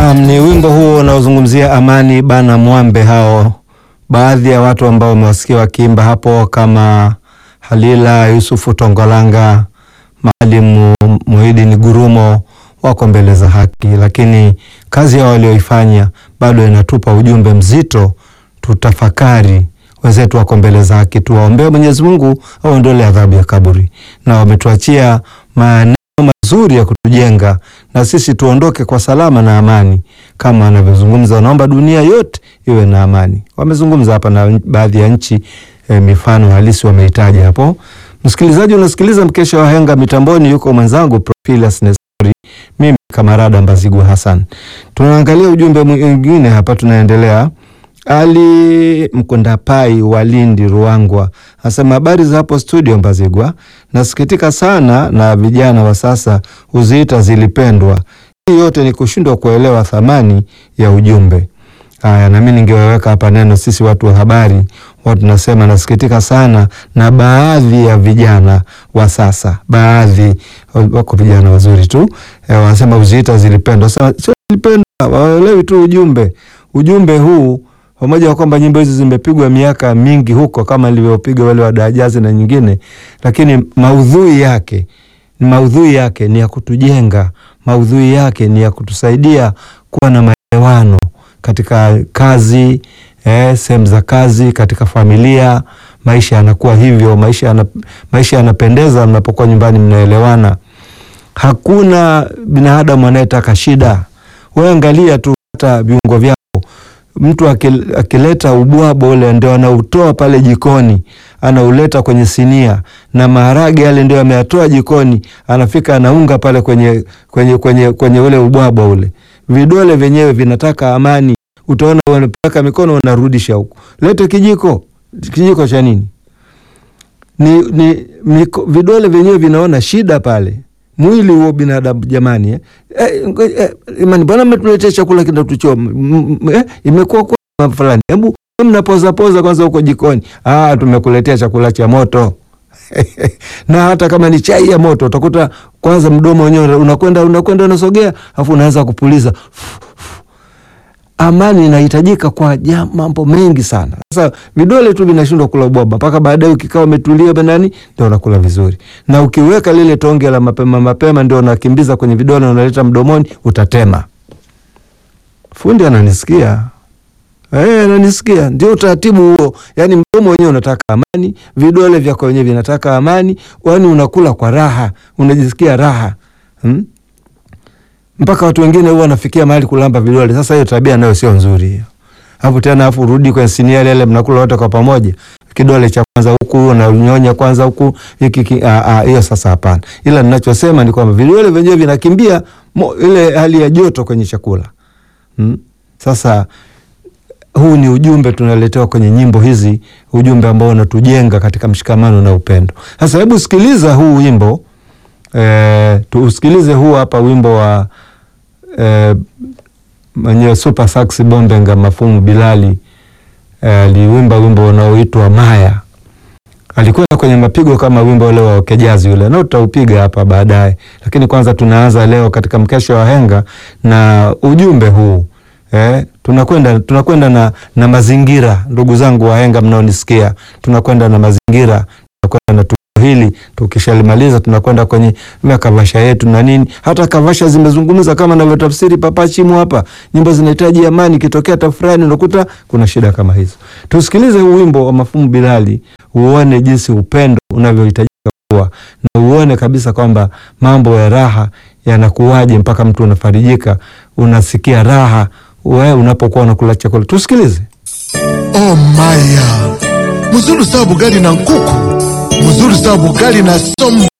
Naam, ni wimbo huo unaozungumzia amani bana mwambe. Hao baadhi ya watu ambao wamewasikia wakiimba hapo kama Halila Yusufu Tongolanga, Maalimu Muhidini Gurumo wako mbele za haki, lakini kazi yao walioifanya bado inatupa ujumbe mzito. Tutafakari, wenzetu wako mbele za haki, tuwaombee Mwenyezi Mungu aondole adhabu ya kaburi, na wametuachia maneno mazuri ya kutujenga na sisi tuondoke kwa salama na amani, kama anavyozungumza, naomba dunia yote iwe na amani. Wamezungumza hapa na baadhi ya nchi e, mifano halisi wameitaja hapo. Msikilizaji, unasikiliza mkesha wa henga, mitamboni yuko mwenzangu Profilus Nestori, mimi Kamarada Mbazigwa Hassan. Tunaangalia ujumbe mwingine hapa, tunaendelea. Ali Mkundapai wa Lindi Ruangwa asema habari za hapo studio Mbazigwa, nasikitika sana na vijana wa sasa huziita zilipendwa. Hii yote ni kushindwa kuelewa thamani ya ujumbe. Haya, nami ningeweka hapa neno, sisi watu wa habari watu tunasema, nasikitika sana na baadhi ya vijana wa sasa, baadhi wako vijana wazuri tu e, wanasema huziita zilipendwa. Sasa sio zilipendwa, waelewi tu ujumbe. Ujumbe huu pamoja na kwamba nyimbo hizi zimepigwa miaka mingi huko kama ilivyopiga wale wadajazi na nyingine, lakini maudhui yake maudhui yake ni ya kutujenga, maudhui yake ni ya kutusaidia kuwa na maelewano katika kazi eh, sehemu za kazi, katika familia. Maisha yanakuwa hivyo, maisha yana, maisha yanapendeza mnapokuwa nyumbani, mnaelewana. Hakuna binadamu anayetaka shida. Wewe angalia tu hata viungo vyako mtu akileta ubwabo ule ndio anautoa pale jikoni, anauleta kwenye sinia, na maharage yale ndio ameyatoa jikoni, anafika anaunga pale kwenye, kwenye, kwenye, kwenye ule ubwabo ule. Vidole vyenyewe vinataka amani, utaona unapaka mikono unarudisha huku, lete kijiko. Kijiko cha nini? Ni, ni miko, vidole vyenyewe vinaona shida pale mwili huo binadamu jamani, eh? Eh, eh, imani bwana, mmetuletea chakula kinatuchoma eh, imekuwa kwa fulani, hebu mnapoza poza kwanza huko jikoni. Ah, tumekuletea chakula cha moto na hata kama ni chai ya moto utakuta kwanza mdomo wenyewe unakwenda unakwenda unasogea, afu unaanza kupuliza. Amani inahitajika kwa mambo mengi sana. Sasa vidole tu vinashindwa kula ubwaba, mpaka baadaye ukikaa umetulia banani, ndio unakula vizuri. Na ukiweka lile tonge la mapema mapema, ndio unakimbiza kwenye vidole, unaleta mdomoni, utatema. Fundi ananisikia eh? Ananisikia. Ndio utaratibu huo, yani mdomo wenyewe unataka amani, vidole vyako wenyewe vinataka amani, yani unakula kwa raha, unajisikia raha hmm? mpaka watu wengine huwa wanafikia mahali kulamba vidole. Sasa hiyo tabia nayo sio nzuri hiyo. Hapo tena afu rudi kwenye sinia ile mnakula wote kwa pamoja. Kidole cha kwanza huku unanyonya kwanza huku hiki hiyo sasa hapana. Ila ninachosema ni kwamba vidole vyenyewe vinakimbia mo, ile hali ya joto kwenye chakula. Hmm? Sasa huu ni ujumbe tunaletewa kwenye nyimbo hizi, ujumbe ambao unatujenga katika mshikamano na upendo. Sasa hebu sikiliza huu wimbo. Eh, tuusikilize huu hapa wimbo wa eh, mwenyewe Super Sax Bombenga Mafumu Bilali aliwimba eh, wimbo unaoitwa Maya. Alikwenda kwenye mapigo kama wimbo ule wa Kejazi ule, na tutaupiga hapa baadaye, lakini kwanza tunaanza leo katika mkesha wa henga na ujumbe huu eh, tunakwenda tunakwenda na, na mazingira. Ndugu zangu wahenga mnaonisikia, tunakwenda na mazingira, tunakwenda na hili tukishalimaliza tunakwenda kwenye kavasha yetu na nini. Hata kavasha zimezungumza kama navyotafsiri Papa Chimu hapa, nyimbo zinahitaji amani, kitokea tafurani unakuta kuna shida kama hizo. Tusikilize huu wimbo wa Mafumu Bilali, uone jinsi upendo unavyohitajika kuwa na uone kabisa kwamba mambo ya raha yanakuwaje mpaka mtu unafarijika, unasikia raha wewe unapokuwa unakula chakula. Tusikilize. Oh maya mzuri sawa bugali na nkuku mzuri sawa bugali na sombe